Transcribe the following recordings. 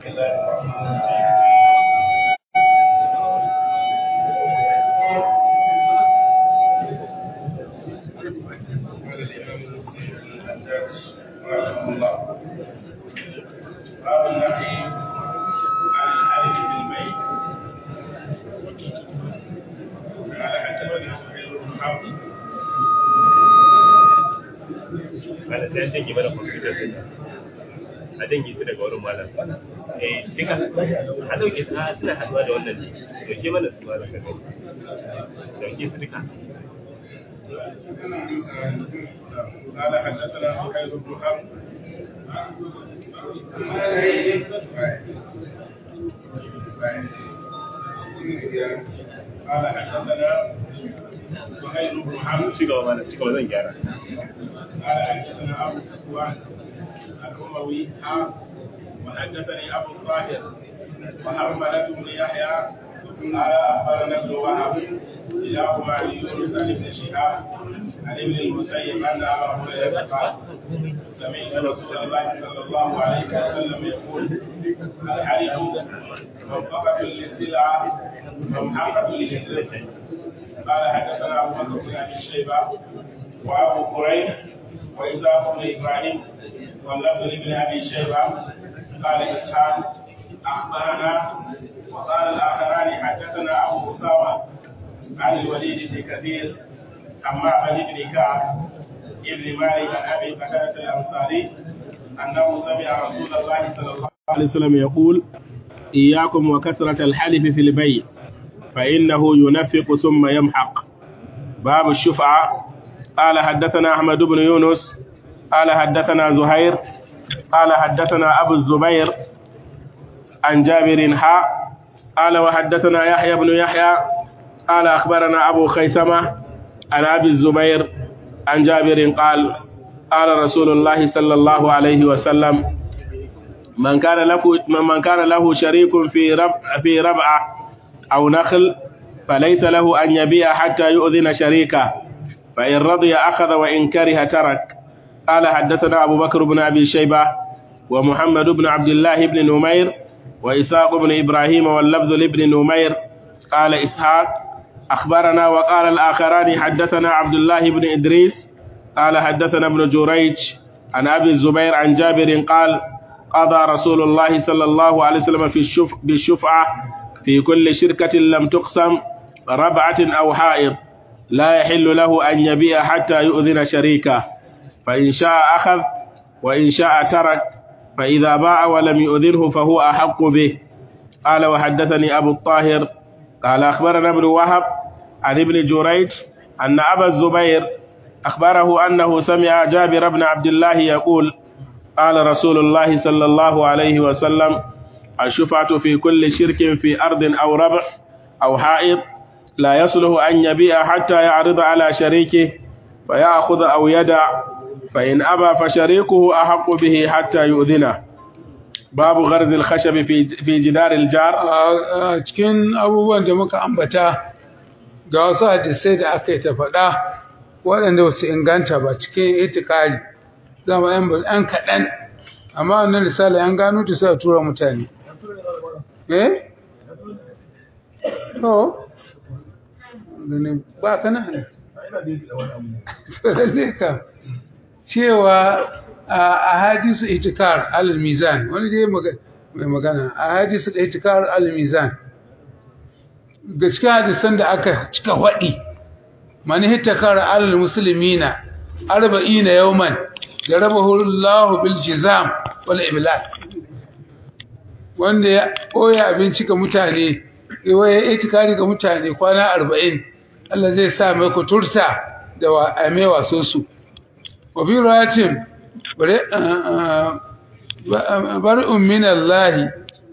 الله الرحمن الرحيم قال الإمام المسلم بن الحجاج رحمه الله باب النهي عن الحلف بالبيت قال حدثنا سهيل بن حرب Malam sai an janye mana kwamfutar din a janye su daga wurin malam eh duka a dauke su a suna haduwa da wannan ne dauke mana su malam ka gani dauke su duka قال حدثنا سهيل بن حرب قال حدثنا سهيل بن حرب ci gaba malam ci gaba zan gyara قال حدثنا ابو صفوان الاموي ها وحدثني ابو الطاهر وحرملة بن يحيى قال اخبرنا ابن وهب كلاهما عن يونس عن ابن شهاب عن ابن المسيب ان ابا هريره قال سمعت رسول الله صلى الله عليه وسلم يقول الحرب موقفة للسلعة ممحقة للهجرة قال حدثنا ابو بكر بن ابي شيبه وابو قريب واسحاق بن ابراهيم واللفظ لابن ابي شيبه قال اسحاق اخبرنا وقال الاخران حدثنا ابو اسامه عن الوليد بن كثير عن معبد بن كعب ابن مالك عن ابي قتاده الانصاري انه سمع رسول الله صلى الله عليه وسلم يقول اياكم وكثره الحلف في البيع فانه ينفق ثم يمحق باب الشفعه قال حدثنا احمد بن يونس قال حدثنا زهير قال حدثنا ابو الزبير عن جابر حاء قال وحدثنا يحيى بن يحيى قال اخبرنا ابو خيثمه عن ابي الزبير عن جابر قال قال رسول الله صلى الله عليه وسلم من كان له من كان له شريك في ربع في ربعه او نخل فليس له ان يبيع حتى يؤذن شريكه فإن رضي أخذ وإن كره ترك قال حدثنا أبو بكر بن أبي شيبة ومحمد بن عبد الله بن نمير وإسحاق بن إبراهيم واللفظ لابن نمير قال إسحاق أخبرنا وقال الآخران حدثنا عبد الله بن إدريس قال حدثنا ابن جريج عن أبي الزبير عن جابر قال قضى رسول الله صلى الله عليه وسلم في الشف بالشفعة في كل شركة لم تقسم ربعة أو حائط لا يحل له أن يبيع حتى يؤذن شريكه فإن شاء أخذ وإن شاء ترك فإذا باع ولم يؤذنه فهو أحق به قال وحدثني أبو الطاهر قال أخبرنا ابن وهب عن ابن جريج أن أبا الزبير أخبره أنه سمع جابر بن عبد الله يقول قال رسول الله صلى الله عليه وسلم الشفعة في كل شرك في أرض أو ربع أو حائط لا يصلح أن يبيع حتى يعرض على شريكه فيأخذ أو يدع فإن أبى فشريكه أحق به حتى يؤذنه باب غرز الخشب في في جدار الجار a cikin abubuwan da muka ambata ga wasu hadisai da aka yi ta faɗa waɗanda wasu inganta ba cikin itikari zama yan ɗan kaɗan amma wannan risala yan gano ta sa tura mutane eh to ganin ba ka nan lalle ka cewa a hadisu itikar alal mizan wani dai mai magana a hadisu itikar alal mizan ga cikin hadisan da aka cika waɗi mani hitakar alal musulmina arba'ina yawman da raba hulullahu bil jizam wal iblas wanda ya koya abinci ga mutane ya itikari ga mutane kwana arba'in Allah zai sa mai kuturta da ame waso su wa bi rawatin bari ummin Allah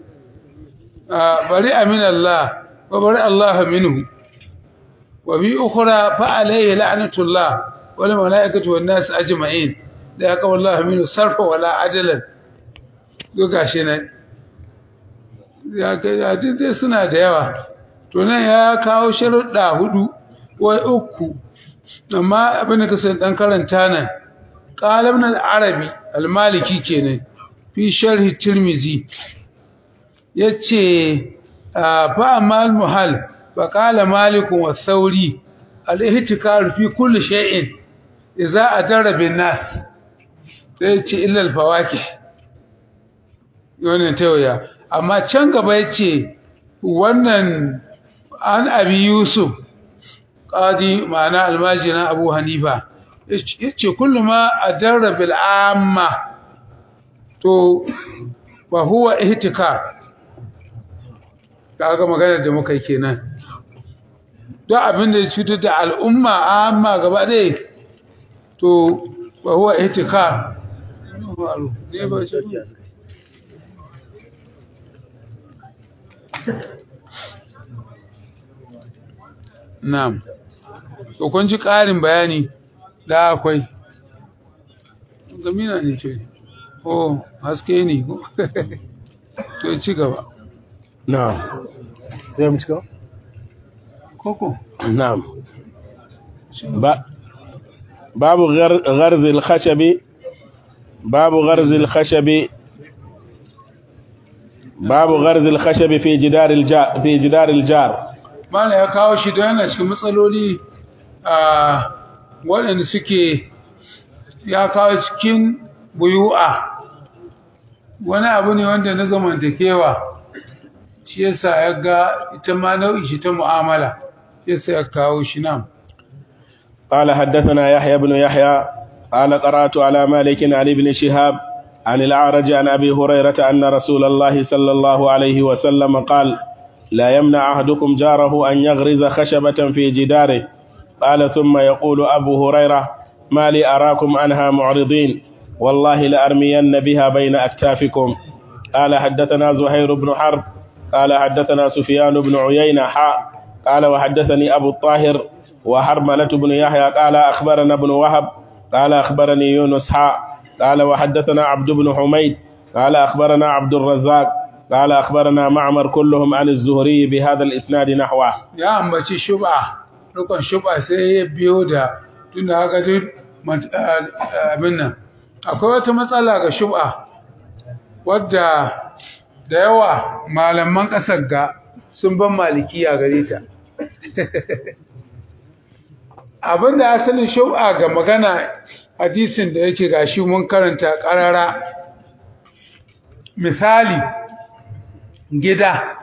bari amin Allah wa bari Allah minhu wa bi ukhra fa alayhi la'natullah wal malaikatu wan nas ajma'in da yaka wallahi minhu sarfa wala ajalan to gashi nan ya ga dai suna da yawa to nan ya kawo sharuɗa hudu wai uku amma abin da kasan dan karanta nan qala ibn al-arabi al-maliki kenan fi sharh tirmizi yace fa amal muhal fa qala malik wa sauri al ihtikar fi kulli shay'in idza ajara bin nas sai yace illa al fawakih wannan tawaya amma can gaba yace wannan an abi yusuf qadi ma'ana almajina abu hanifa yace kullu ma ajarra bil amma to wa huwa ihtikar kaga magana da muka yi kenan duk abin da ya cutar da al'umma amma gaba ɗaya to wa huwa ihtikar ne ba shi Na'am. To kun ji ƙarin bayani da akwai. Gamina ne ce. Oh, haske ne. To ci gaba. نعم زي مشكلة Koko. نعم ب- باب غر- غرز الخشب باب غرز الخشب باب غرز الخشب في جدار الجار في جدار الجار Mana ya kawo shi don yana cikin matsaloli a waɗanda suke ya kawo cikin buyu'a wani abu ne wanda na zamantakewa shi yasa ya ga ita ma nau'i shi ta mu'amala shi yasa ya kawo shi nan قال حدثنا يحيى بن يحيى قال قرأت على مالك عن ابن شهاب عن الأعرج عن أبي هريرة أن رسول الله صلى الله عليه وسلم قال لا يمنع أحدكم جاره أن يغرز خشبة في جداره قال ثم يقول أبو هريرة ما لي أراكم عنها معرضين والله لأرمين بها بين أكتافكم قال حدثنا زهير بن حرب قال حدثنا سفيان بن عيينة حاء قال وحدثني أبو الطاهر وحرملة بن يحيى قال أخبرنا ابن وهب قال أخبرني يونس حاء قال وحدثنا عبد بن حميد قال أخبرنا عبد الرزاق قال أخبرنا معمر كلهم عن الزهري بهذا الإسناد نحوه ya ambaci shub'a rukun shub'a sai ya biyo da tunda haka duk mat- a- abin nan akwai wata matsala ga shub'a wadda da yawa malaman ƙasar ga sun ban malikiya gare ta abinda asalin shub'a ga magana hadisin da yake gashi mun karanta ƙarara misali gida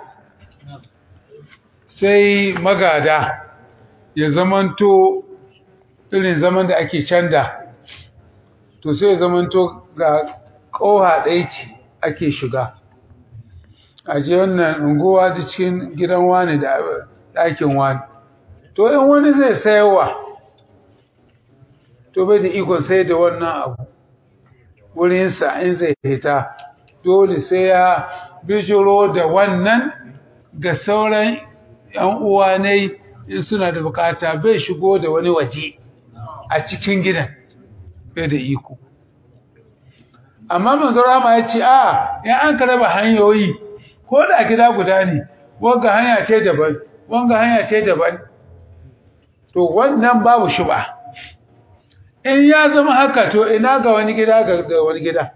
sai magada ya zamanto irin zaman da ake canda to sai ya zamanto ga ƙoha ɗaya ce ake shiga a je wannan unguwa da cikin gidan wani da ɗakin wani to in wani zai sayarwa to bai da ikon sai da wannan abu wurinsa in zai hita dole sai ya bijiro da wannan ga sauran ‘yan uwa ne in suna da bukata bai shigo da wani waje a cikin gidan bai da iko amma manzurama ya ce a in an ka raba hanyoyi ko da gida guda ne wanga hanya ce daban wanga hanya ce daban to wannan babu shuba in ya zama haka to ina ga wani gida ga da wani gida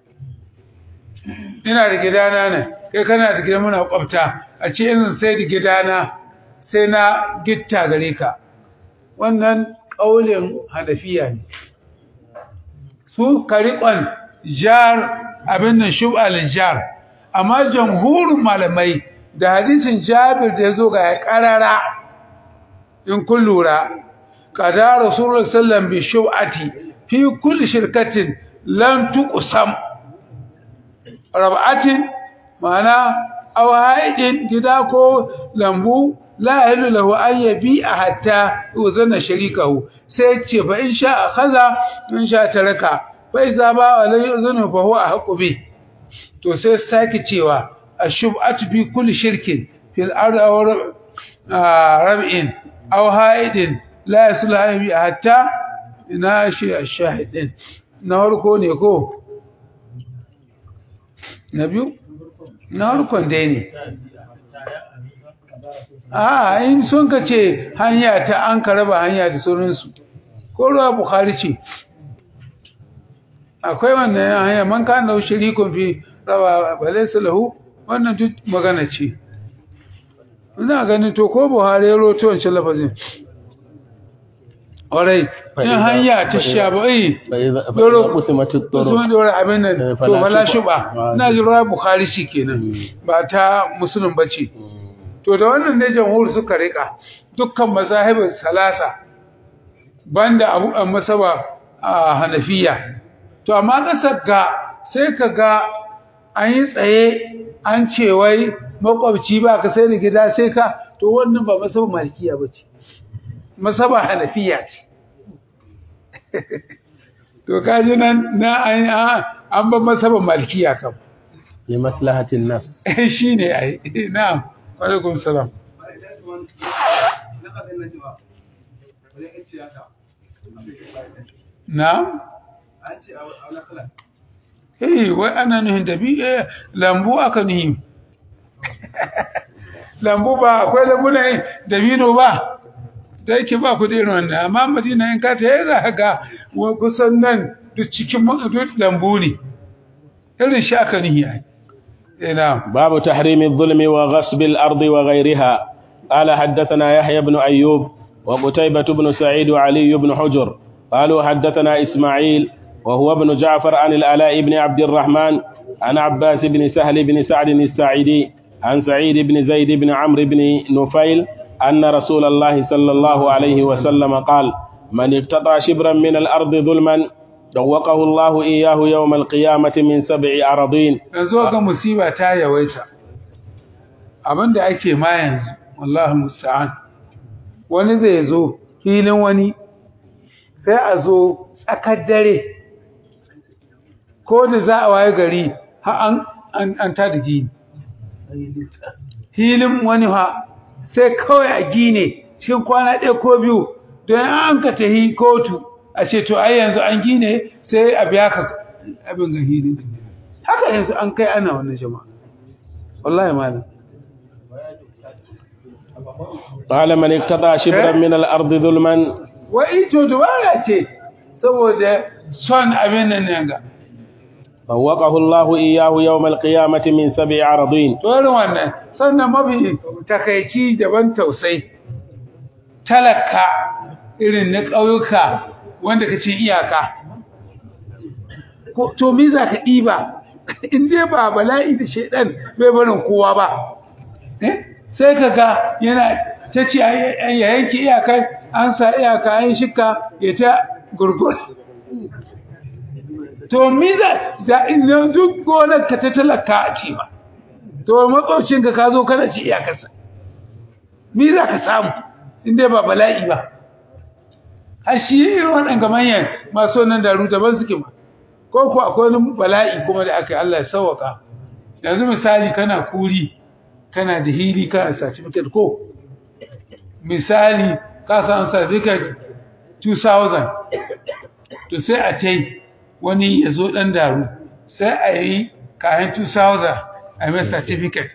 ina da gidana ne kai kana da gidan muna kwafta a ce in sai da gidana sai na gitta gare ka wannan kaulin hanafiya ne su kariƙon jar abin nan shub'al jar amma jamhurin malamai da hadisin Jabir da yazo ga ya karara in kun lura qada rasulullah sallam bi shub'ati fi kulli shirkatin lam tuqsam rab'atin ma'ana aw haidin gida ko lambu la yahilu lahu an yabi'a hatta yuzanna sharikahu sai ce fa in sha akhadha in sha taraka fa iza ba wa la yuzanu fa huwa ahqqu bi to sai sake cewa ashub'atu bi kulli shirkin fil ardi aw rab'in aw haidin la yaslu an yabi'a hatta ina shi ashahidin na farko ne ko na biyu na farkon dai ne a in sun ka ce hanya ta an ka raba hanya da sauransu ko ruwa bukhari ce akwai wannan hanya man ka na shirikun fi raba balaysa lahu wannan duk magana ce ina ganin to ko buhari ya roto wancan lafazin ƙwarai in hanya ta sha ba yi doro usman doro abin nan to bala shuba ina ji ruwa bukhari shi kenan ba ta musulun bace to da wannan ne jamhur suka rika dukkan mazahibin salasa banda abu an masaba a hanafiya to amma kasar ga sai ka ga an yi tsaye an ce wai makwabci ba ka sai da gida sai ka to wannan ba masaba malikiya ba ce masaba hanafiya ce to kaji nan na an an ba masaba malikiya kam li maslahatin nafs shine ai na'am wa alaikum salam na'am eh wai ana nuhin dabi eh lambu aka nuhi lambu ba akwai lambu ne dabino ba da yake ba ku da irin wannan amma madina in ka ta za ka ga kusan nan duk cikin duk lambu ne irin shi aka nuhi ai نعم باب تحريم الظلم وغصب الأرض وغيرها قال حدثنا يحيى بن أيوب وقتيبة بن سعيد وعلي بن حجر قالوا حدثنا إسماعيل وهو ابن جعفر عن الألاء بن عبد الرحمن عن عباس بن سهل بن سعد الساعدي عن سعيد بن زيد بن عمرو بن نفيل أن رسول الله صلى الله عليه وسلم قال من اقتطع شبرا من الأرض ظلما دوقه الله إياه يوم القيامة من سبع أراضين yanzu ga musiba ta yawaita abinda ake ma yanzu wallahi musta'an wani zai zo filin wani sai a zo tsakar dare ko da za a waye gari ha an an ta da gini filin wani ha sai kawai a gine cikin kwana ɗaya ko biyu don an ka tahi kotu a ce to ai yanzu an gine sai a biya ka abin ga hilin haka yanzu an kai ana wannan jama'a wallahi malam قال من اقتطع شبرا من الأرض ظلما wai to dubara ce saboda son abin nan ne ga فوقه الله إياه يوم القيامة من سبع أراضين to irin wannan sannan mafi takaici daban tausai talaka irin na ƙauyuka wanda ka ce iyaka to me za ka ɗiba in dai ba bala'i da shaidan bai barin kowa ba sai ka ga yana ta ce ya yanki iyakar an sa iyaka an shika ya ta gurgur to me za da ina duk gonar ka ta talaka a ce ba to makwabcinka ka zo kana ci iyakarsa me za ka samu in dai ba bala'i ba har shi irin waɗanda manyan masu wannan daru daban suke ma ko ku akwai wani bala'i kuma da aka yi Allah ya sauwaka yanzu misali kana kuri kana da hili kana certificate ko misali ka san certificate 2000 to sai a tai wani ya zo ɗan daru sai a yi kayan 2000 a mai certificate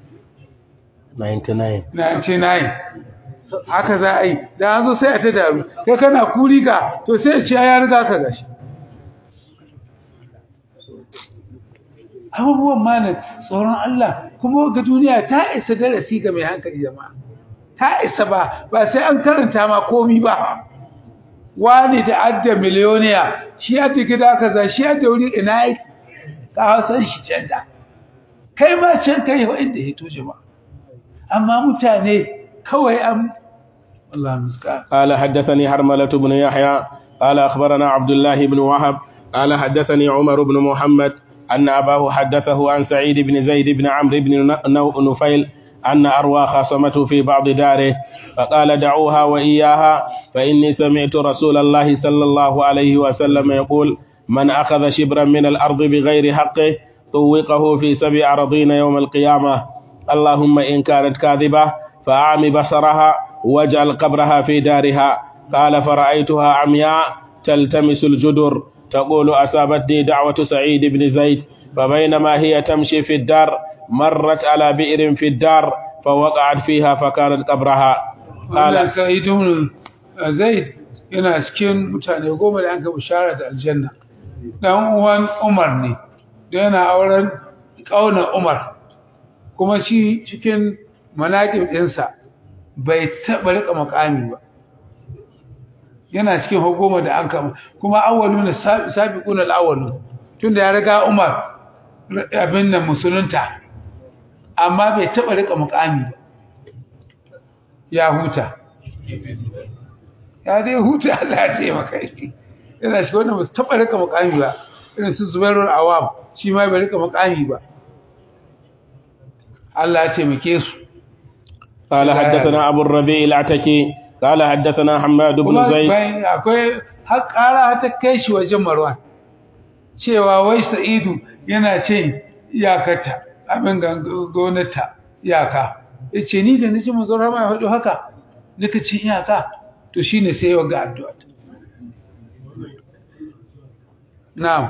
99 99 haka za a yi da an zo sai a ta daru kai kana kuri ka to sai a ce ya riga ka gashi abubuwan mana tsoron Allah kuma ga duniya ta isa darasi ga mai hankali jama'a ta isa ba ba sai an karanta ma komi ba wani da adda miliyoniya shi ya tafi gida kaza shi ya da wuri ina yi ka hausan shi can da kai ma can kai wa inda ya to jama'a amma mutane kawai an Allah muska قال حدثني حرملة بن يحيى قال أخبرنا عبد الله بن وهب قال حدثني عمر بن محمد أن أباه حدثه عن سعيد بن زيد بن عمرو بن نفيل أن أروى خاصمته في بعض داره فقال دعوها وإياها فإني سمعت رسول الله صلى الله عليه وسلم يقول من أخذ شبرا من الأرض بغير حقه طوقه في سبع أراضين يوم القيامة اللهم إن كانت كاذبة فأعم بصرها واجعل قبرها في دارها قال فرأيتها عمياء تلتمس الجدر تقول أصابتني دعوة سعيد بن زيد فبينما هي تمشي في الدار مرت على بئر في الدار فوقعت فيها فكانت قبرها قال سعيد بن زيد yana cikin mutane goma da an ka bishara da aljanna dan uwan Umar ne da yana auren kauna Umar kuma shi cikin manaƙib ɗinsa bai taɓa riƙa makami ba yana cikin hukuma da an kama kuma awwalu na sabiqun al-awwalu tunda ya riga Umar abin nan musulunta amma bai taɓa riƙa makami ba ya huta ya dai huta Allah ya ce maka yana shi wannan ba su taɓa riƙa makami ba irin su Zubairul Awam shi ma bai riƙa makami ba Allah ya taimake su قال حدثنا أبو الربيع العتكي قال حدثنا حماد بن kuma زيد bai- akwai har ƙara ta kai shi wajen Marwan cewa wai Sa'idu yana ce iyakarta abin ga gonarta iyaka yace ni da naji manzon Rama ya faɗo haka nika ce iyaka to shine sai ya ga addu'a na'am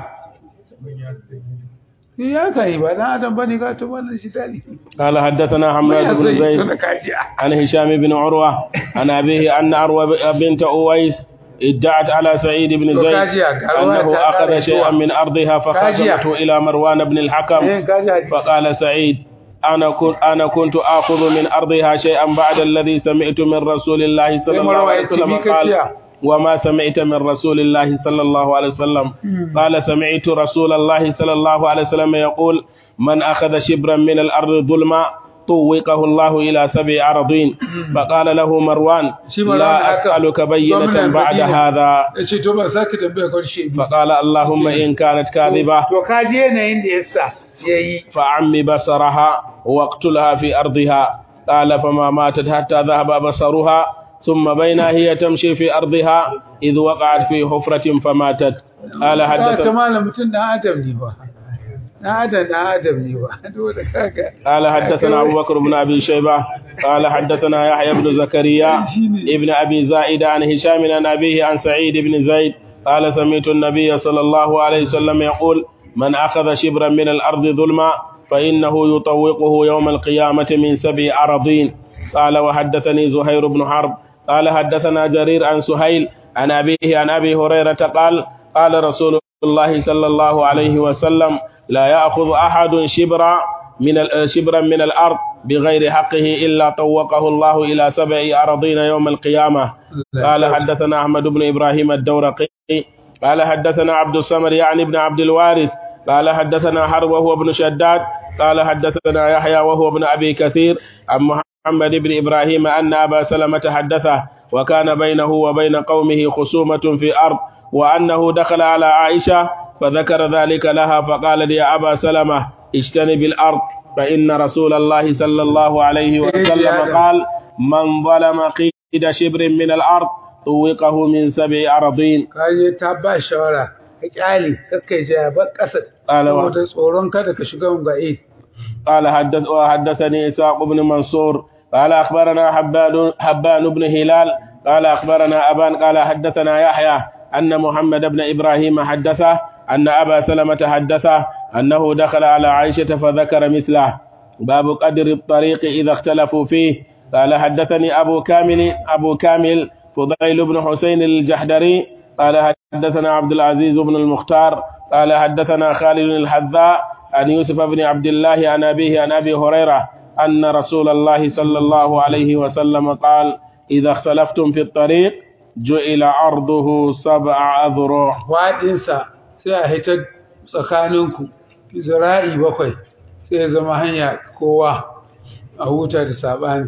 ya kai ba dan adam bane ga to wannan shi tali قال حدثنا حماد بن زيد عن هشام بن عروة عن أبيه أن عروة بنت أويس ادعت على سعيد بن زيد وكاجيا، قالوا أنه تعالى أخذ شيئا من أرضها كاجيا. فخزمته إلى مروان بن الحكم فقال سعيد أنا كنت أنا كنت آخذ من أرضها شيئا بعد الذي سمعت من رسول الله صلى الله عليه وسلم قال وما سمعت من رسول الله صلى الله عليه وسلم قال سمعت رسول الله صلى الله عليه وسلم يقول من أخذ شبرا من الأرض ظلما طوقه الله إلى سبع أرضين فقال له مروان لا أسألك بينة بعد هذا yace to ba sake tambaya karshe ba فقال اللهم إن كانت كاذبة to kaji yanayin da yasa yayi فعم بصرها واقتلها في أرضها قال فما ماتت حتى ذهب بصرها ثم بينا هي تمشي في أرضها إذ وقعت في حفرة فماتت قال ta حدث malam mutun dan adam ne ba dan adam dan adam ne ba dole kaga قال حدثنا أبو بكر بن أبي شيبة قال حدثنا يحيى بن زكريا ابن أبي زائد عن هشام عن أبيه عن سعيد بن زيد قال سمعت النبي صلى الله عليه وسلم يقول من أخذ شبرا من الأرض ظلما فإنه يطوقه يوم القيامة من سبع أراضين قال وحدثني زهير بن حرب قال حدثنا جرير عن سهيل عن أبيه عن أبي هريرة قال قال رسول الله صلى الله عليه وسلم لا يأخذ أحد شبرا من ال- شبرا من الأرض بغير حقه إلا طوقه الله إلى سبع أراضين يوم القيامة قال حدثنا أحمد بن إبراهيم الدورقي قال حدثنا عبد الصمد يعني ابن عبد الوارث قال حدثنا حرب وهو ابن شداد قال حدثنا يحيى وهو ابن أبي كثير عن محمد بن إبراهيم أن أبا سلمة حدثه وكان بينه وبين قومه خصومة في أرض وأنه دخل على عائشة فذكر ذلك لها فقال لي يا أبا سلمة اجتنب الأرض فإن رسول الله صلى الله عليه وسلم قال من ظلم قيد شبر من الأرض طوقه من سبع أراضين kaje ta ba shawara ka kyale kakkai ja ba kasa قال و- saboda tsoron kada ka shiga ungaye قال حدث وحدثني إسحاق بن منصور قال أخبرنا حبان حبان بن هلال قال أخبرنا أبان قال حدثنا يحيى أن محمد بن إبراهيم حدثه أن أبا سلمة حدثه أنه دخل على عائشة فذكر مثله باب قدر الطريق إذا اختلفوا فيه قال حدثني أبو كامل أبو كامل فضيل بن حسين الجحدري قال حدثنا عبد العزيز بن المختار قال حدثنا خالد الحذاء عن يوسف بن عبد الله عن أبيه عن أبي هريرة أن رسول الله صلى الله عليه وسلم قال إذا اختلفتم في الطريق جعل عرضه سبع أذرع waɗinsa sai a hitar tsakaninku zira'i bakwai sai ya zama hanya kowa a huta da saɓani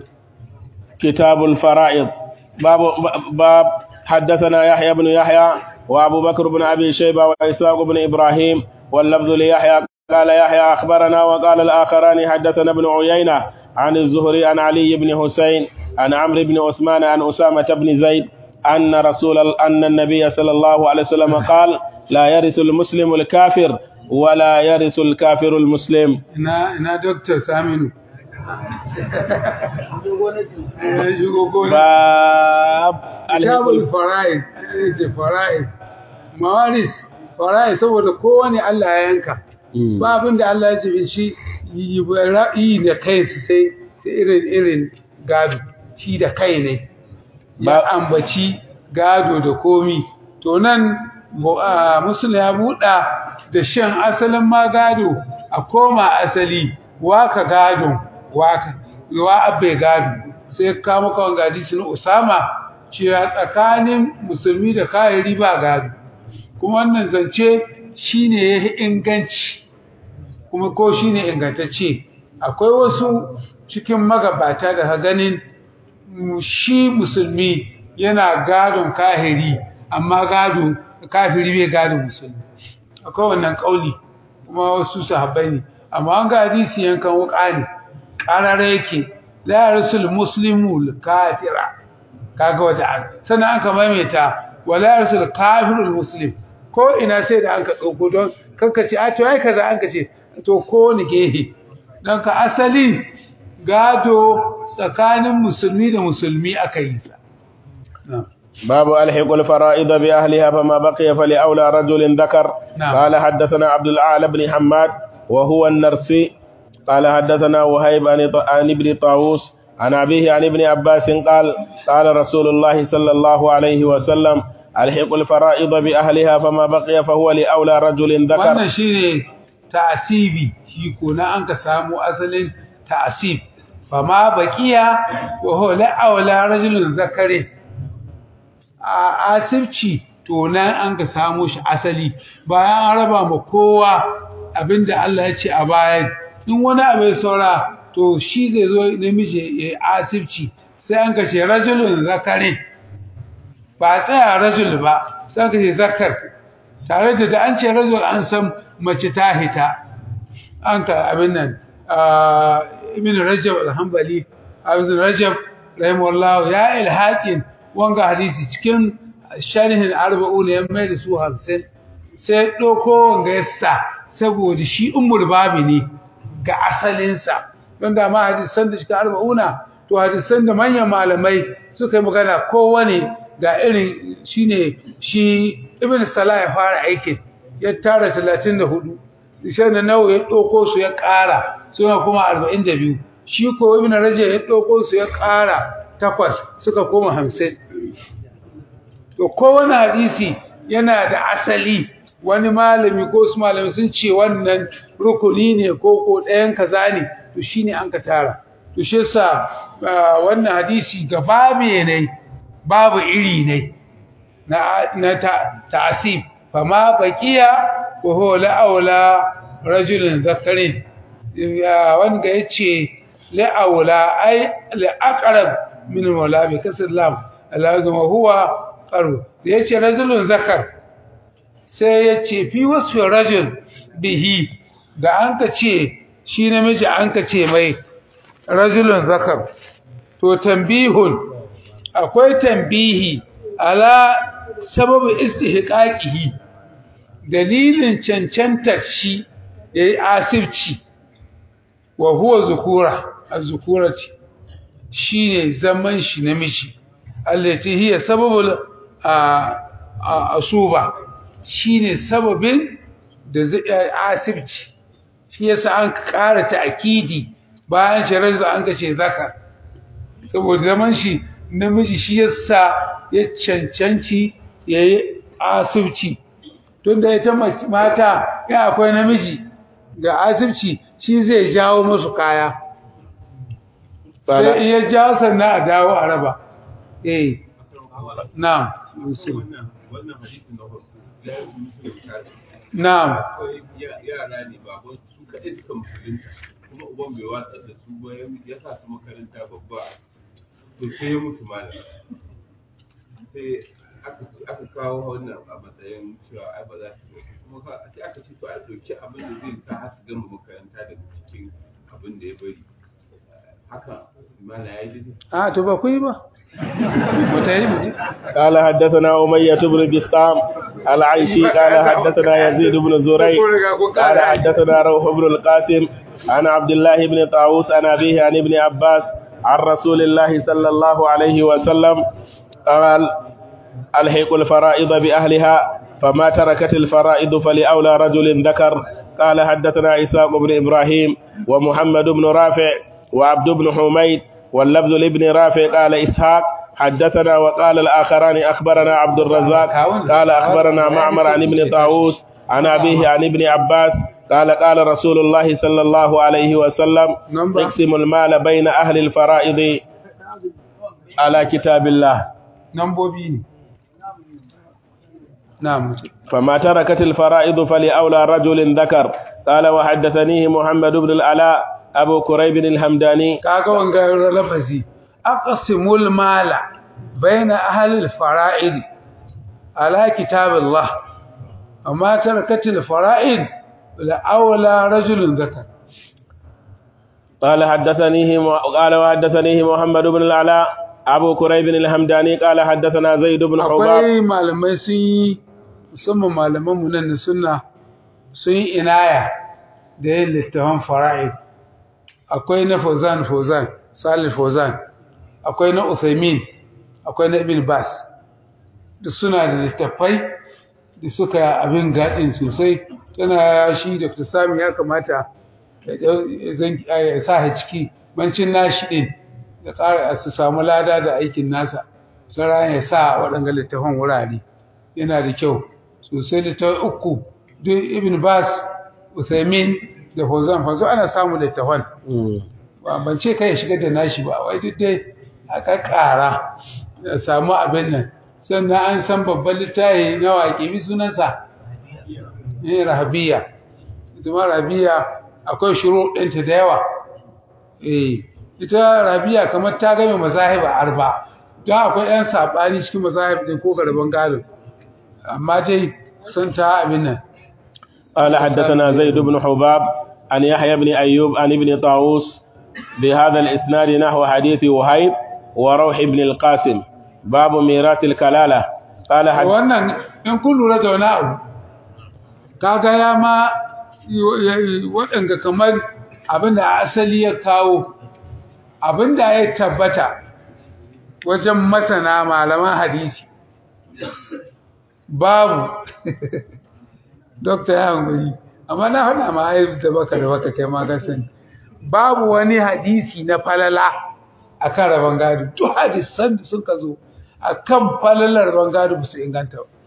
كتاب الفرائض باب باب حدثنا يحيى بن يحيى وابو بكر بن ابي شيبه واسحاق بن ابراهيم واللفظ ليحيى قال يحيى اخبرنا وقال الاخران حدثنا ابن عيينه عن الزهري عن علي بن حسين عن عمرو بن عثمان عن اسامه بن زيد ان رسول ان النبي صلى الله عليه وسلم قال لا يرث المسلم الكافر ولا يرث الكافر المسلم ina ina doktor saminu Eh, shigo gona. باب kitabul fara'id eh, ce fara'id mawaris fara'id saboda kowane Allah ya yanka ba abin da Allah ya ce shi yi ra'ayi da kai su sai sai irin irin gado shi da kai ne ba ambaci gado da komi to nan mu- a, musulun ya buɗa da shan asalin ma gado a koma asali waka gado waka yawa abbe gado sai ka maka wanga hadisi na Usama cewa tsakanin musulmi da kahiri ba gado kuma wannan zance shine yayi inganci kuma ko shine ingantacce akwai wasu cikin magabata da ganin shi musulmi yana gadon kahiri amma gado kafiri bai gado musulmi akwai wannan kauli kuma wasu sahabbai ne amma an ga hadisi yankan wuka ne karare yake la rasul muslimu kafira kaga wata sannan an ka maimaita wala rasul kafirul muslim ko ina sai da an ka dauko don kanka ce a to ai kaza an ka ce to ko ni gehe don ka asali gado tsakanin musulmi da musulmi aka yi sa باب ألحق الفرائض بأهلها فما بقي فلأولى رجل ذكر نعم. قال حدثنا عبد الأعلى بن حماد وهو النرسي قال حدثنا وهيب عن عن ابن طاووس عن أبيه عن ابن عباس قال قال رسول الله صلى الله عليه وسلم ألحق الفرائض بأهلها فما بقي فهو لأولى رجل ذكر wannan shine ta'asibi shi ko na an ka samu asalin ta'asib fama baqiya wa huwa la awla rajulun zakari a asibci to nan an ka samu shi asali bayan an raba ma kowa abinda Allah ya ce a bayan in wani abu ya saura to shi zai zo namiji ya yi asibci sai an kashe rajulun zakari ba a tsaya rajul ba sai an kashe zakar tare da da an ce rajul an san mace ta hita an ka abin nan ah, ibn rajab al-hanbali ibn rajab rahimahullah ya ilhaqin wanga hadisi cikin sharhin arba'un ya mai da su 50 sai doko wanga yassa saboda shi ummul babi ne ga asalinsa don da ma hadisan da shi arba'una to hadisan da manyan malamai suka yi magana kowane ga irin shine shi ibn salah ya fara aikin ya tara 34 sai da nawa ya doko su ya ƙara suna kuma 42 shi ko ibn rajab ya doko su ya ƙara takwas suka koma 50 to kowane hadisi yana da asali wani malami ko su malami sun ce wannan rukuni ne ko ko ɗayan kaza ne to shine an ka tara to shi yasa ah, wannan hadisi gaba ne babu iri ne na na ta ta'sib fama baqiya wa huwa la'aula rajulun zakarin ya wanda yace la'aula ai la'aqrab min wala bi kasr lam alazuma huwa qaru yace rajulun zakar sai yace fi wasfi rajul bihi da anka ce shi namiji anka ce mai rajulun zakar to tambihun akwai tambihi ala sababu istihqaqihi dalilin cancantar shi yayi asibci wa huwa zukura az-zukurati shine zaman shi namiji allati hiya sababul asuba shine sababin da zai asibci shi yasa an ƙara ta'kidi bayan sharar da an kace zakar saboda zaman shi namiji shi yasa ya cancanci yayi asibci tunda ita mata ya akwai namiji ga asibci shi zai jawo musu kaya sai in ya jawo sannan a dawo a raba eh na'am wannan wannan hadisin na farko ya yi musulunci tare na'am akwai ya- yara ne baban su kaɗai suka musulunta kuma uban bai watsar da su ba ya ya sa su makaranta babba to sai ya mutu malam sai aka ce aka kawo wannan a matsayin cewa ai ba za su yi kuma ka sai aka ce to a ɗauki abin da zai sa har su gama makaranta daga cikin abin da ya bari haka malam ya yi daidai a to ba ku yi ba mutane mutum قال حدثنا أمية بن بسطام العيشي قال حدثنا يزيد بن زريع قال حدثنا روح بن القاسم عن عبد الله بن طاووس عن أبيه عن ابن عباس عن رسول الله صلى الله عليه وسلم قال ألحق الفرائض بأهلها فما تركت الفرائض فلأولى رجل ذكر قال حدثنا إسحاق بن إبراهيم ومحمد بن رافع وعبد بن حميد واللفظ لابن رافع قال إسحاق حدثنا وقال الآخران أخبرنا عبد الرزاق قال أخبرنا معمر عن ابن طاووس عن أبيه عن ابن عباس قال قال رسول الله صلى الله عليه وسلم نمبر. اقسم المال بين أهل الفرائض على كتاب الله nambobi ne na'am فما تركت الفرائض فلأولى رجل ذكر قال وحدثنيه محمد بن العلاء أبو كريب الهمداني kaga wanga lafazi aqsimul mala baina ahli al-fara'id ala kitabillah amma tarakatil fara'id la awla rajulun zakar قال حدثنيه قال وحدثنيه محمد بن العلاء أبو كريب الهمداني قال حدثنا زيد بن حباب akwai malamai sun yi musamman malaman mu nan na sunna sun yi inaya da yin littafin fara'id akwai na Fauzan Fauzan Salih Fauzan akwai na Uthaymin akwai na Ibn Bas duk suna da littafai da suka abin gadin sosai tana shi da Sami ya kamata ya dau- ya zan- ya sa shi ciki bancin nashi din da ƙara su samu lada da aikin nasa sai ya sa waɗanga littafan wurare yana da kyau sosai littafai uku duk Ibn Bas Uthaymin da Fauzan Fauzan ana samu littafan ba ban ce kai ya shiga da nashi ba wai duk dai a kakkara da samu abin nan sannan an san babban littafi na waƙe bi sunansa ne rahabiya ita ma rahabiya akwai shuru ɗinta da yawa eh ita rahabiya kamar ta game mazahiba arba don akwai ɗan saɓani cikin mazahib ɗin ko garban gado amma dai sun ta abin nan قال حدثنا زيد بن حباب عن يحيى بن أيوب عن ابن طاووس بهذا الإسناد نحو حديث وهيب وروح بن القاسم باب ميراث الكلالة قال حد... wannan in kun lura da wani abu kaga ya ma waɗanda kamar abinda asali ya kawo abinda ya tabbata wajen masana malaman hadisi babu dokta ya hankali amma na faɗa ma haif da baka da baka kai ma ka sani babu wani hadisi na falala akan rabon gado duk hadisan da suka zo akan falalar rabon gado ba su inganta ba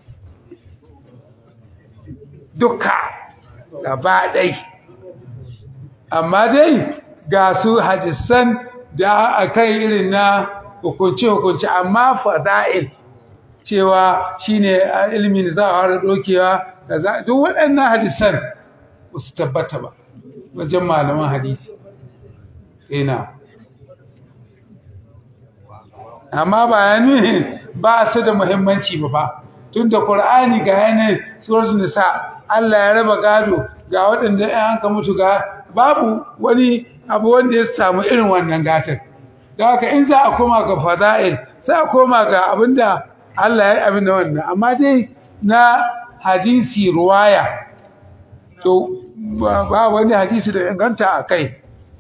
duka gaba ɗai amma dai ga su hadisan da akan irin na hukunce-hukunce amma fada'il cewa shine ilimin za a fara dokewa kaza duk waɗannan hadisan ba su tabbata ba wajen malaman hadisi ina amma ba ya nuni ba su da muhimmanci ba ba tunda qur'ani ga yana suratul nisa Allah ya raba gado ga waɗanda ɗan hanka mutu ga babu wani abu wanda ya samu irin wannan gatar da haka in za a koma ga fada'il sai a koma ga abinda Allah ya yi abin da wannan amma dai na hadisi ruwaya to ba wani hadisi da inganta a kai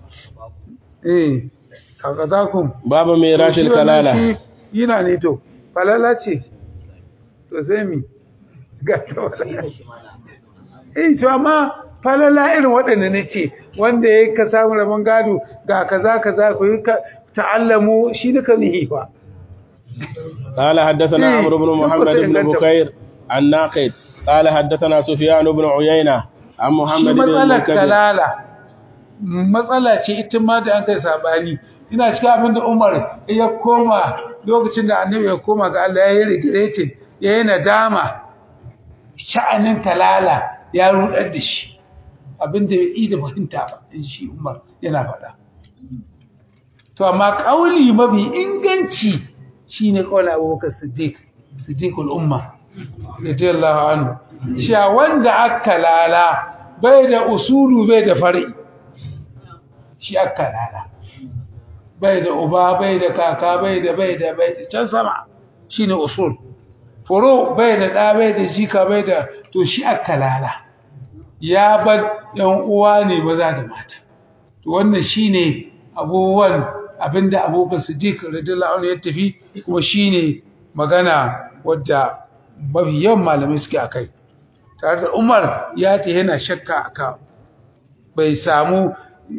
eh kaga za ku باب ميراث الكلالة yana ne to falala ce to sai mi ga to eh to amma falala irin waɗanda ne ce wanda ya ka samu rabon gado ga kaza kaza ku yi ta'allamu shi duka nihi fa قال حدثنا إيه، عمرو بن محمد يقول بن سيدنا بكير الناقد قال حدثنا سفيان بن عيينة عن shi محمد بن matsalar المنكدر kalala matsala ce ita ma da an kai sabani ina cikin abin da Umar ya koma lokacin da Annabi ya koma ga Allah ya yi regret ya yi nadama sha'anin kalala ya rudar da shi abin da bai yi da fahimta ba in shi Umar yana faɗa to amma kauli mafi inganci shine kaula Abubakar Siddiq Siddiqul umma radiyallahu anhu cewa wanda aka lala bai da usulu bai da fari shi aka lala bai da uba bai da kaka bai da bai da bai da can sama shine usul furo bai da da bai da jika bai da to shi aka lala ya bar yan uwa ne maza da mata to wannan shine abubuwan abinda Abubakar Siddiq radiyallahu anhu ya tafi kuma shine magana wadda mafi yawan malamai suke akai tare da Umar ya ce yana shakka aka bai samu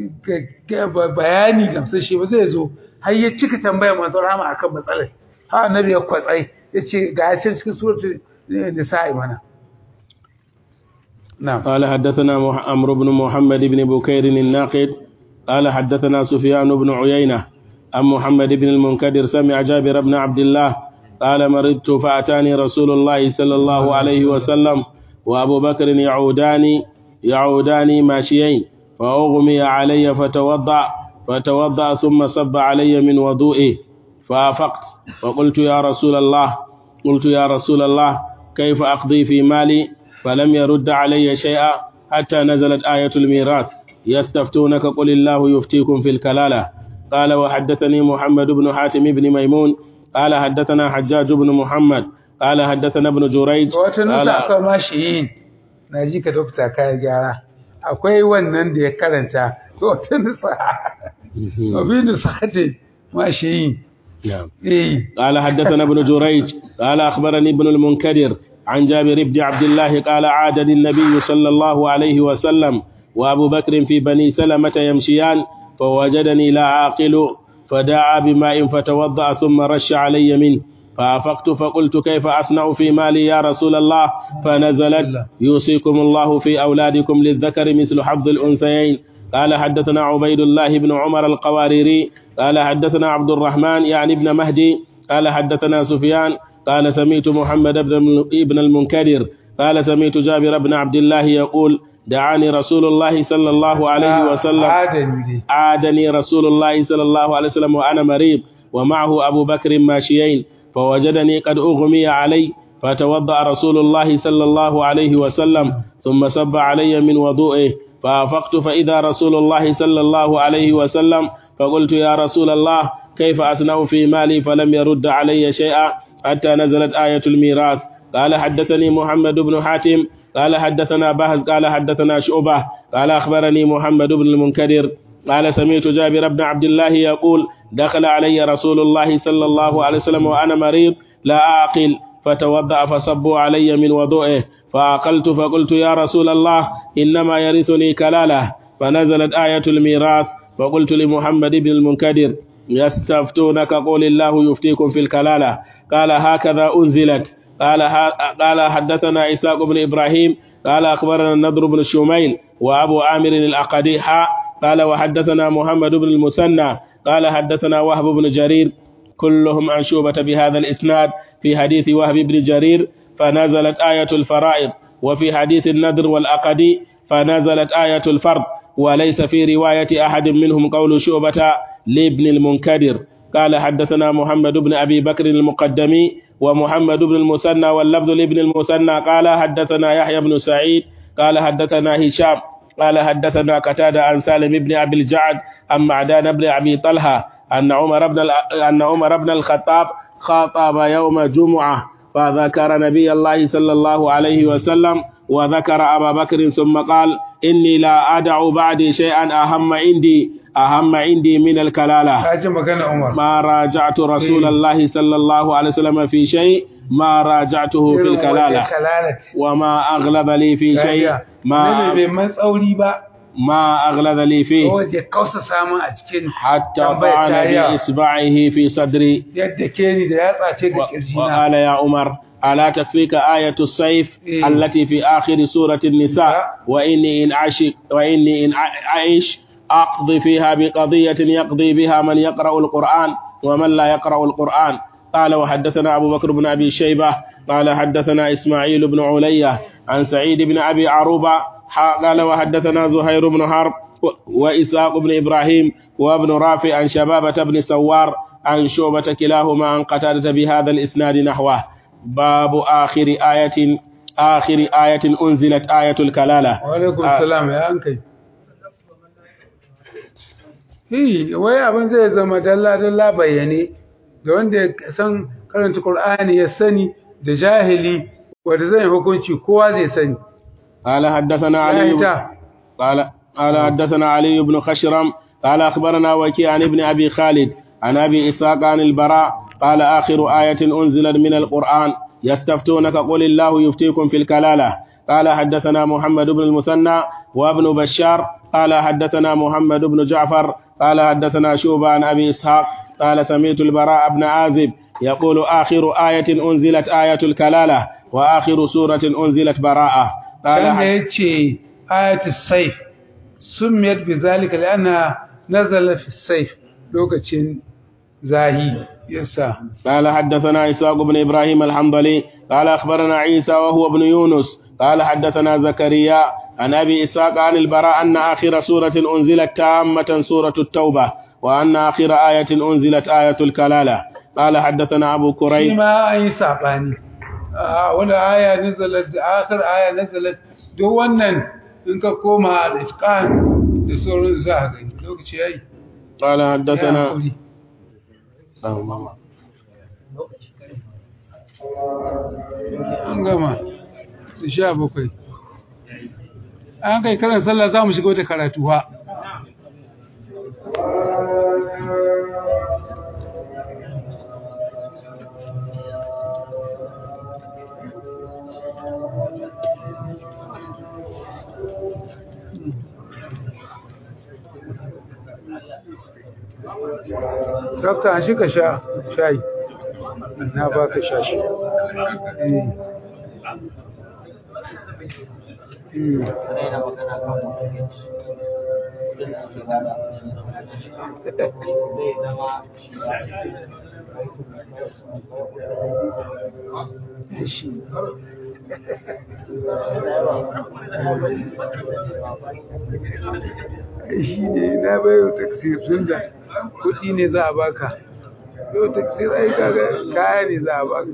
bayani gamsashe ba zai zo har ya cika tambayar manzon Rama akan matsalar ha annabi ya kwatsai yace ga ya can cikin suratul nisa'i mana na'am قال حدثنا مح- عمرو بن محمد بن بكير الناقد قال حدثنا سفيان بن عيينة عن محمد بن المنكدر سمع جابر بن عبد الله قال مرضت فأتاني رسول الله صلى الله عليه وسلم وأبو بكر يعودان يعودان ماشيين فأغمي علي فتوضأ فتوضأ ثم صب علي من وضوئه فأفقت فقلت يا رسول الله قلت يا رسول الله كيف أقضي في مالي فلم يرد علي شيئا حتى نزلت آية الميراث يستفتونك قل الله يفتيكم في الكلالة قال وحدثني محمد بن حاتم بن ميمون قال حدثنا حجاج بن محمد قال حدثنا ابن جريج wata nusa قال akwai mashiyin na ji ka dokta kayan gyara akwai wannan da ya karanta wata nusa abin da sakate mashiyin نعم eh قال حدثنا ابن جريج قال أخبرني ابن المنكدر عن جابر بن عبد الله قال عادني النبي صلى الله عليه وسلم وأبو بكر في بني سلمة يمشيان فوجدني لا عاقل فدعا بماء فتوضأ ثم رش علي منه فأفقت فقلت كيف أصنع في مالي يا رسول الله فنزلت يوصيكم الله في أولادكم للذكر مثل حظ الأنثيين قال حدثنا عبيد الله بن عمر القواريري قال حدثنا عبد الرحمن يعني ابن مهدي قال حدثنا سفيان قال سميت محمد بن ابن المنكدر قال سميت جابر بن عبد الله يقول دعاني رسول الله صلى الله عليه وسلم adami dai عادني رسول الله صلى الله عليه وسلم وأنا مريض ومعه أبو بكر ماشيين فوجدني قد أغمي علي فتوضأ رسول الله صلى الله عليه وسلم ثم صب علي من وضوئه فأفقت فإذا رسول الله صلى الله عليه وسلم فقلت يا رسول الله كيف أصنع في مالي فلم يرد علي شيئا حتى نزلت آية الميراث قال حدثني محمد بن حاتم قال حدثنا بهز قال حدثنا شعبة قال أخبرني محمد بن المنكدر قال سمعت جابر بن عبد الله يقول دخل علي رسول الله صلى الله عليه وسلم وأنا مريض لا أعقل فتوضأ فصبوا علي من وضوئه فأقلت فقلت يا رسول الله إنما يرثني كلالة فنزلت آية الميراث فقلت لمحمد بن المنكدر يستفتونك قول الله يفتيكم في الكلالة قال هكذا أنزلت قال قال حدثنا إسحاق بن إبراهيم قال أخبرنا النضر بن شميل وأبو عامر الأقدي حاء قال وحدثنا محمد بن المثنى قال حدثنا وهب بن جرير كلهم عن شوبة بهذا الإسناد في حديث وهب بن جرير فنزلت آية الفرائض وفي حديث النذر والأقدي فنزلت آية الفرض وليس في رواية أحد منهم قول شعبة لابن المنكدر قال حدثنا محمد بن أبي بكر المقدمي ومحمد بن المثنى واللفظ لابن المثنى قال حدثنا يحيى بن سعيد قال حدثنا هشام قال حدثنا قتادة عن سالم بن أبي الجعد عن معدان بن أبي طلحة أن عمر بن أن عمر بن الخطاب خاطب يوم جمعة فذكر نبي الله صلى الله عليه وسلم وذكر أبا بكر ثم قال إني لا أدع بعدي شيئا أهم عندي أهم عندي من الكلالة ka ji magana Umar ما راجعت رسول الله صلى الله عليه وسلم في شيء ما راجعته في Irin wanda الكلالة kalalat وما أغلب لي في شيء Kajiya. Annabi ما bai man tsauri ba ما أغلب لي فيه wanda ya kausa samun a cikin حتى tambayar طعن tariya. بإصبعه في صدري yadda ke ni da yatsa ce ga و- kirjina وقال يا عمر ألا تكفيك آية السيف إيه. التي في آخر سورة النساء لا. وإني إن أعش وإني إن أع- أعيش أقضي فيها بقضية يقضي بها من يقرأ القرآن ومن لا يقرأ القرآن قال وحدثنا أبو بكر بن أبي شيبة قال حدثنا إسماعيل بن علية عن سعيد بن أبي عروبة ح- قال وحدثنا زهير بن حرب و- وإسحاق بن إبراهيم وابن رافع عن شبابة بن سوار عن شعبة كلاهما عن قتادة بهذا الإسناد نحوه باب آخر آية آخر آية أنزلت آية الكلالة wa alaikum Ah. salam ya an kai Hi, wai abin zai zama dalla-dalla bayyane da wanda ya san karanta Qur'ani ya sani da jahili wanda zai hukunci kowa zai sani. قال حدثنا Ya علي ita, قال قال حدثنا علي بن خشرم قال أخبرنا وكيع عن ابن أبي خالد عن أبي إسحاق عن البراء قال آخر آية أنزلت من القرآن يستفتونك قل الله يفتيكم في الكلالة قال حدثنا محمد بن المثنى وابن بشار قال حدثنا محمد بن جعفر قال حدثنا شوبة عن أبي إسحاق قال سمعت البراء بن عازب يقول آخر آية أنزلت آية الكلالة وآخر سورة أنزلت براءة قال كان حد- يتشي آية السيف سميت بذلك لأنها نزل في السيف لوكتشين زاهي يسا قال حدثنا إسحاق بن إبراهيم الحنظلي قال أخبرنا عيسى وهو ابن يونس قال حدثنا زكريا عن أبي إسحاق عن البراء أن آخر سورة أنزلت تامة سورة التوبة وأن آخر آية أنزلت آية الكلالة قال حدثنا أبو كريب فيما أي سعباني آه ولا آية نزلت آخر آية نزلت دو ونن إنك كوما الإتقان لسور الزاهي لوكتشي أي قال يا حدثنا أخوي. an gama da sha bakwai an kai karan sallah za mu shiga wata karatu ha Dokta, an shi ka sha shayi. Na ba ka sha shi. Eh. Mm. shi ne na bayo taksir tun da kuɗi ne za a baka yau taksir ai kaga kaya ne za a baka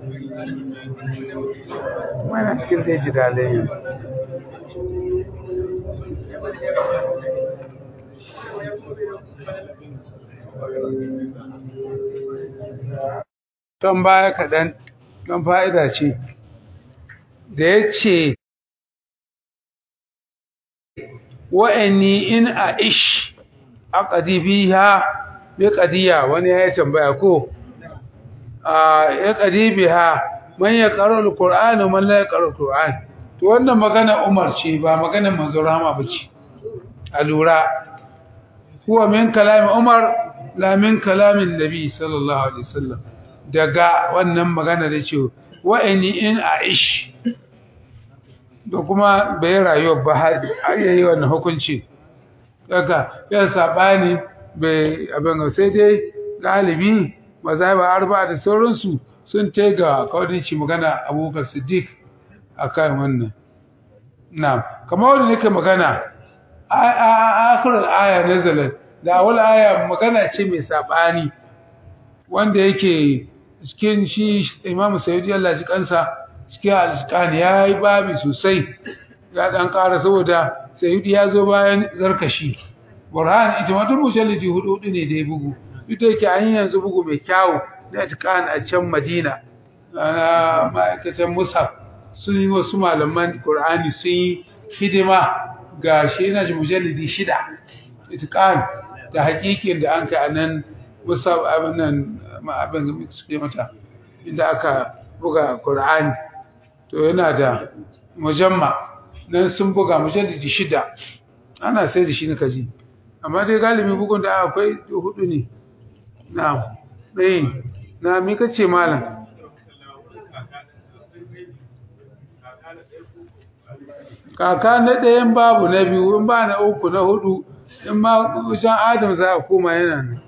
mana cikin da ji dalai don baya kaɗan don fa'ida ce da ya ce wa'anni in a ish a ƙadibiya bi ƙadiya wani ya yi tambaya ko a ya ƙadibiya man ya ƙarar al-ƙur'ani man la ya ƙarar al-ƙur'ani to wannan magana umar ce ba magana manzo rama ba ce a lura huwa min kalamin umar la min kalamin nabi sallallahu alaihi wasallam daga wannan magana da ce wa'anni in a ish da kuma bai rayuwa ba har yayi wannan hukunci daga ya sabani bai abin sai dai galibi mazhaba arba da sauransu sun tai ga kawadinci magana Abubakar Siddiq akan wannan na'am kamar wanda nake magana a akhirul aya nazalat da awal aya magana ce mai sabani wanda yake cikin shi Imam Sayyidi Allah ji kansa cikin alƙan ya yi babi sosai ya ɗan ƙara saboda sayudi ya zo bayan zarkashi burhan ita ma duk mujallidi hudu hudu ne da ya bugu duk da yake an yi yanzu bugu mai kyawu na alƙan a can madina na ma'aikatan musaf sun yi wasu malaman qur'ani sun yi hidima ga shi yana ji mujallidi shida itiqan da hakikin da an kai a nan musaf abin nan abin da suke mata inda aka buga qur'ani to yana da mujamma nan sun buga mujallidi shida ana sai da shi na kaji amma dai galibi bugun da akwai hudu ne na eh na me kace malam kaka na ɗayan babu na biyu in ba na uku na hudu in ma wajen adam za a koma yana nan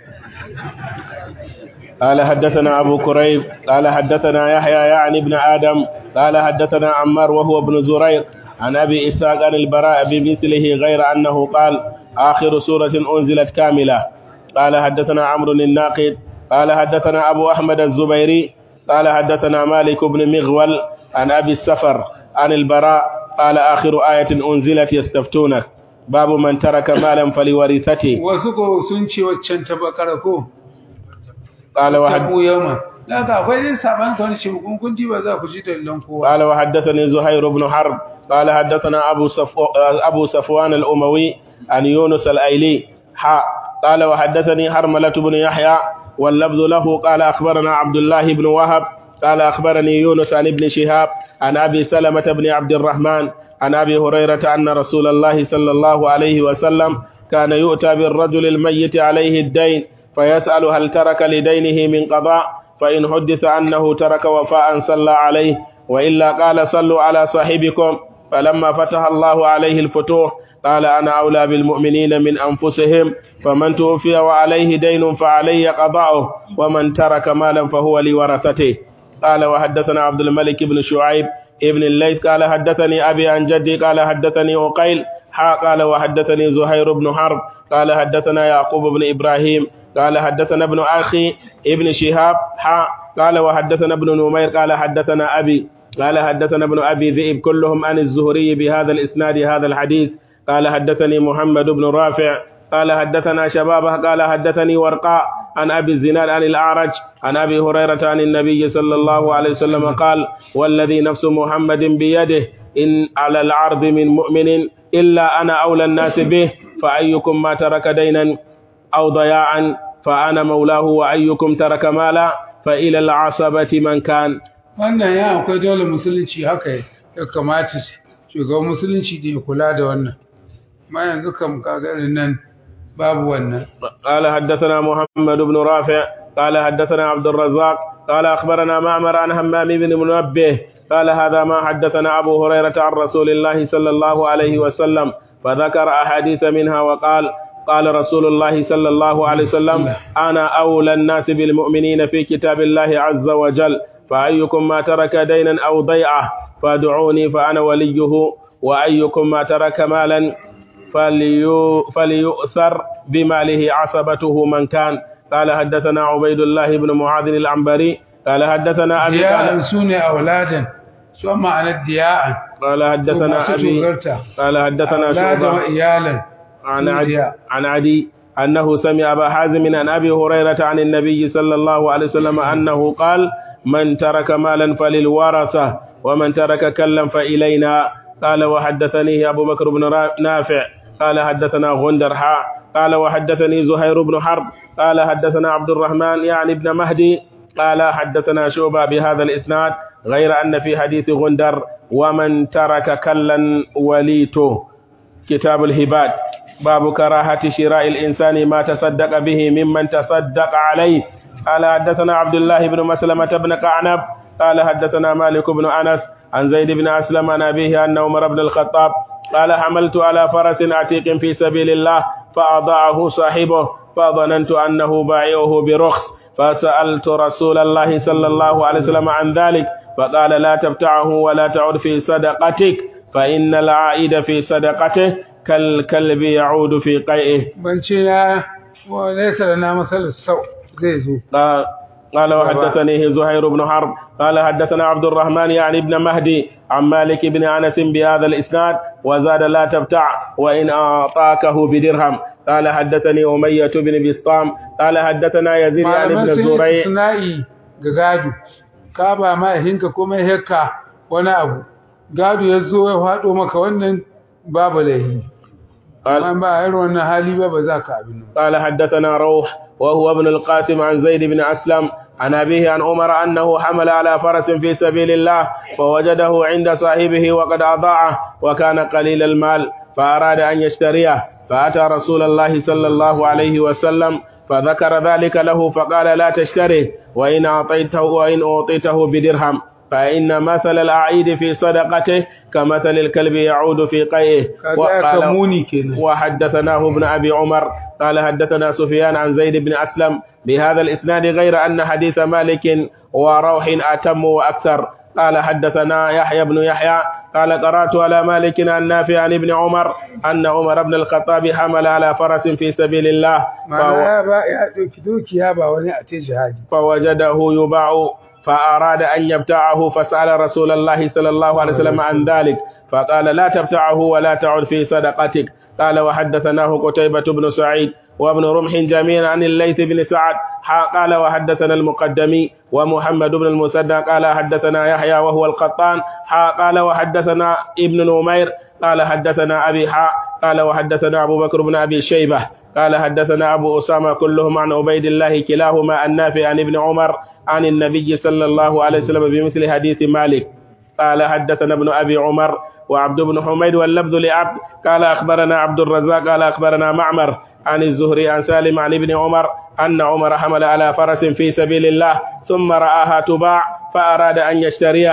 قال حدثنا أبو كريب قال حدثنا يحيى يعني ابن آدم قال حدثنا عمار وهو ابن زريق عن أبي إسحاق عن البراء بمثله غير أنه قال آخر سورة أنزلت كاملة قال حدثنا عمرو الناقد قال حدثنا أبو أحمد الزبيري قال حدثنا مالك بن مغول عن أبي السفر عن البراء قال آخر آية أنزلت يستفتونك باب من ترك مالا فلورثته wasu ko sun ce waccan ta bakara ko قال وحد tabu yawma daga akwai dai saban kan shi kun kun ba za ku ji dalilan kowa قال وحدثني زهير بن حرب قال حدثنا أبو, صفو أبو صفوان الأموي عن يونس الأيلي حاء قال وحدثني حرملة بن يحيى واللفظ له قال أخبرنا عبد الله بن وهب قال أخبرني يونس عن ابن شهاب عن أبي سلمة بن عبد الرحمن عن أبي هريرة أن رسول الله صلى الله عليه وسلم كان يؤتى بالرجل الميت عليه الدين فيسأل هل ترك لدينه من قضاء فإن حدث أنه ترك وفاء صلى عليه وإلا قال صلوا على صاحبكم فلما فتح الله عليه الفتوح قال أنا أولى بالمؤمنين من أنفسهم فمن توفي وعليه دين فعلي قضاؤه ومن ترك مالا فهو لورثته قال وحدثنا عبد الملك بن شعيب ابن الليث قال حدثني أبي عن جدي قال حدثني عقيل حا قال وحدثني زهير بن حرب قال حدثنا يعقوب بن إبراهيم قال حدثنا ابن أخي ابن شهاب حا قال وحدثنا ابن نمير قال حدثنا أبي قال حدثنا ابن أبي ذئب كلهم عن الزهري بهذا الإسناد هذا الحديث قال حدثني محمد بن رافع قال حدثنا شبابه قال حدثني ورقاء عن أبي الزناد عن الأعرج عن أبي هريرة عن النبي صلى الله عليه وسلم قال والذي نفس محمد بيده إن على العرض من مؤمن إلا أنا أولى الناس به فأيكم ما ترك دينا أو ضياعا فأنا مولاه وأيكم ترك مالا فإلى العصبة من كان wannan ya akwai dole musulunci haka ya kamata shugaban musulunci da ya kula da wannan ma yanzu kam kagarin nan babu wannan قال حدثنا محمد بن رافع قال حدثنا عبد الرزاق قال أخبرنا معمر عن همام بن منبه قال هذا ما حدثنا أبو هريرة عن رسول الله صلى الله عليه وسلم فذكر أحاديث منها وقال قال رسول الله صلى الله عليه وسلم أنا أولى الناس بالمؤمنين في كتاب الله عز وجل فأيكم ما ترك دينا أو ضيعة فادعوني فأنا وليه وأيكم ما ترك مالا فليو فليؤثر بماله عصبته من كان قال حدثنا عبيد الله بن معاذ العنبري قال حدثنا أبي diya'an قال, su ne auladan su ma'anar diya'an قال حدثنا masu أبي tozarta قال حدثنا auladan wa شعبة iyalan عن su عدي, diya. عن عدي أنه سمع أبا حازم عن أبي هريرة عن النبي صلى الله عليه وسلم أنه قال من ترك مالا فللورثة ومن ترك كلا فإلينا قال وحدثني أبو بكر بن را- نافع قال حدثنا غندر حاء قال وحدثني زهير بن حرب قال حدثنا عبد الرحمن يعني ابن مهدي قال حدثنا شعبة بهذا الإسناد غير أن في حديث غندر ومن ترك كلا وليته كتاب الهبات باب كراهة شراء الإنسان ما تصدق به ممن تصدق عليه قال حدثنا عبد الله بن مسلمة بن قعنب قال حدثنا مالك بن أنس عن زيد بن أسلم عن أبيه أن عمر بن الخطاب قال حملت على فرس عتيق في سبيل الله فأضاعه صاحبه فظننت أنه بايعه برخص فسألت رسول الله صلى الله عليه وسلم عن ذلك فقال لا تبتعه ولا تعد في صدقتك فإن العائد في صدقته كالكلب يعود في قيئه banci na wa nesa da na matsalar sau zai zo قال قال وحدثني زهير بن حرب قال حدثنا عبد الرحمن يعني ابن مهدي عن مالك بن انس بهذا الاسناد وزاد لا تبتع وان اعطاكه بدرهم قال حدثني اميه بن بسطام قال حدثنا يزيد يعني malaman بن sun yi زريع sana'i ga gado ka ba mahaifinka ko mai hekka wani abu gado ya zo ya faɗo maka wannan babu laihi قال amma ba irin wannan hali ba ba za ka abin nan قال حدثنا روح وهو ابن القاسم عن زيد بن أسلم عن أبيه عن عمر أنه حمل على فرس في سبيل الله فوجده عند صاحبه وقد أضاعه وكان قليل المال فأراد أن يشتريه فأتى رسول الله صلى الله عليه وسلم فذكر ذلك له فقال لا تشتره وإن أعطيته وإن أعطيته بدرهم فإن مثل الأعيد في صدقته كمثل الكلب يعود في قيئه kaga ya muni kenan وحدثناه ابن أبي عمر قال حدثنا سفيان عن زيد بن أسلم بهذا الإسناد غير أن حديث مالك وروح أتم وأكثر قال حدثنا يحيى بن يحيى قال قرأت على مالك عن نافع عن ابن عمر أن عمر بن الخطاب حمل على فرس في سبيل الله ma'ana فو- ya ba ya ɗauki dukiya ba wani a ce jihadi فوجده يباع فأراد أن يبتاعه فسأل رسول الله صلى الله عليه وسلم عن ذلك فقال لا تبتعه ولا تعد في صدقتك قال وحدثناه قتيبة بن سعيد وابن رمح جميعا عن الليث بن سعد حا- قال وحدثنا المقدمي ومحمد بن المسدى قال حدثنا يحيى وهو القطان حا- قال وحدثنا ابن نمير قال حدثنا أبي حاء قال وحدثنا أبو بكر بن أبي شيبة قال حدثنا أبو أسامة كلهم عن عبيد الله كلاهما النافع عن ابن عمر عن النبي صلى الله عليه وسلم بمثل حديث مالك قال حدثنا ابن أبي عمر وعبد بن حميد واللفظ لعبد قال أخبرنا عبد الرزاق قال أخبرنا معمر عن الزهري عن سالم عن ابن عمر أن عمر حمل على فرس في سبيل الله ثم رآها تباع فأراد أن يشتريها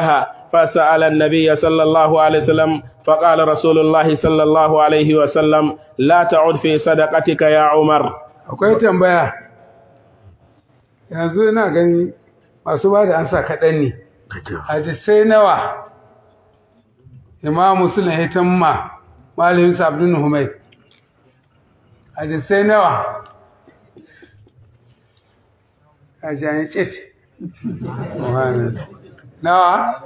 فسأل النبي صلى الله عليه وسلم فقال رسول الله صلى الله عليه وسلم لا تعد في صدقتك يا عمر akwai tambaya yanzu ina gani masu ba da ansa kaɗan ne hadisai nawa imamu suna hitan ma malamin sabbin humai hadisai nawa a jani cit nawa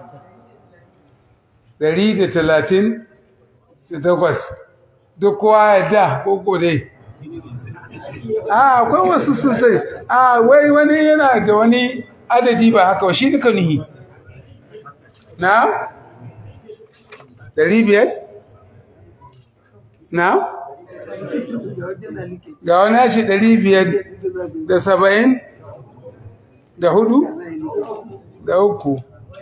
dari da talatin da takwas duk kowa ya da koko dai a akwai wasu sosai a wai wani yana da wani adadi ba haka shi duka nihi na dari biyar na ga wani ya ce dari biyar da saba'in da hudu da uku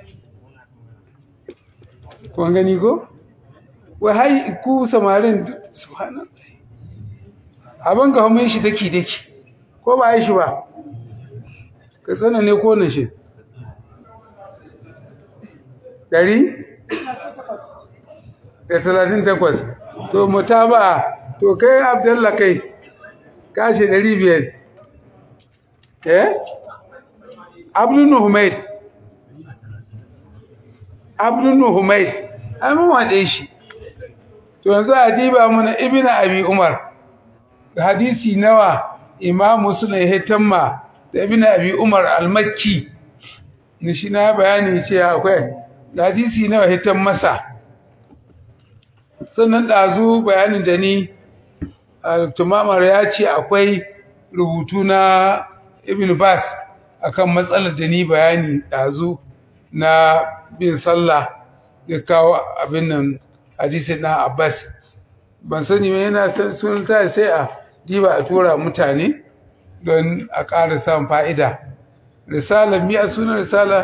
kun gani ko wai hai ku samarin subhanallah abin ga hamun shi daki daki ko ba yi shi ba ka tsana ne ko na shi ɗari da talatin takwas to mutaba to kai abdallah kai kashe ɗari biyar eh abdul humaid abdul humaid ai mun waɗe shi to yanzu a diba mana ibnu abi umar hadisi nawa imam muslim ya tamma da ibn abi umar al-makki ni shi na bayani ce akwai hadisi nawa ya masa sannan dazu bayanin da ni tumamar ya ce akwai rubutu na ibn bas akan matsalar da ni bayani dazu na bin sallah da kawo abin nan hadisi na abbas ban sani mai yana san sunanta sai a diba a tura mutane don a ƙara samun fa'ida risala miya sunan risala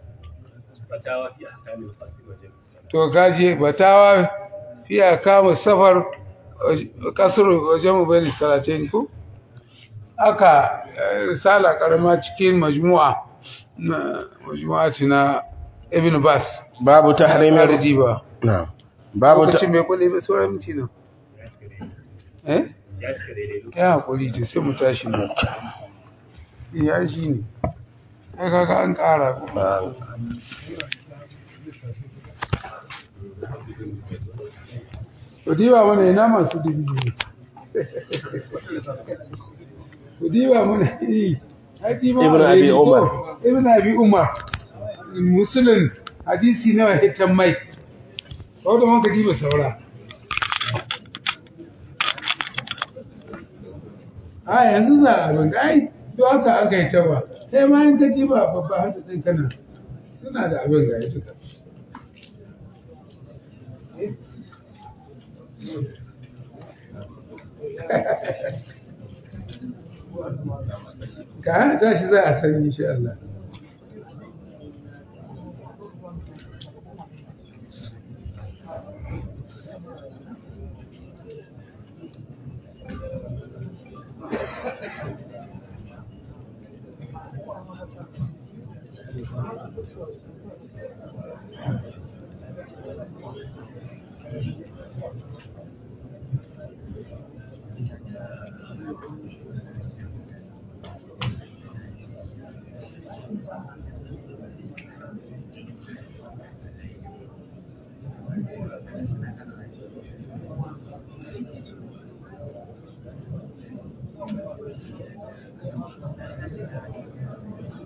to gaje batawa fiya kama safar kasar wajen mubali salatin ku aka risala karama cikin majmu'a na majmu'a na ibn bas babu tahrimin da diba na'am babu ta lokacin mai kulle ba sauran minti nan eh ya cika daidai ya haƙuri da sai mu tashi ne ya shi ne ai kaga an ƙara ko ku diba mana ina masu dubi ne ku diba mana yi ai diba Ibn mana Abi yi ko? Umar. ibn abi umar musulun hadisi nawa hitan mai wadda man ka diba saura a yanzu za a banga ai duk haka aka yi ta ba sai ma in ka ji ba babba hasa ɗin kana suna da abin ga duka ka hana tashi za a sani insha Allah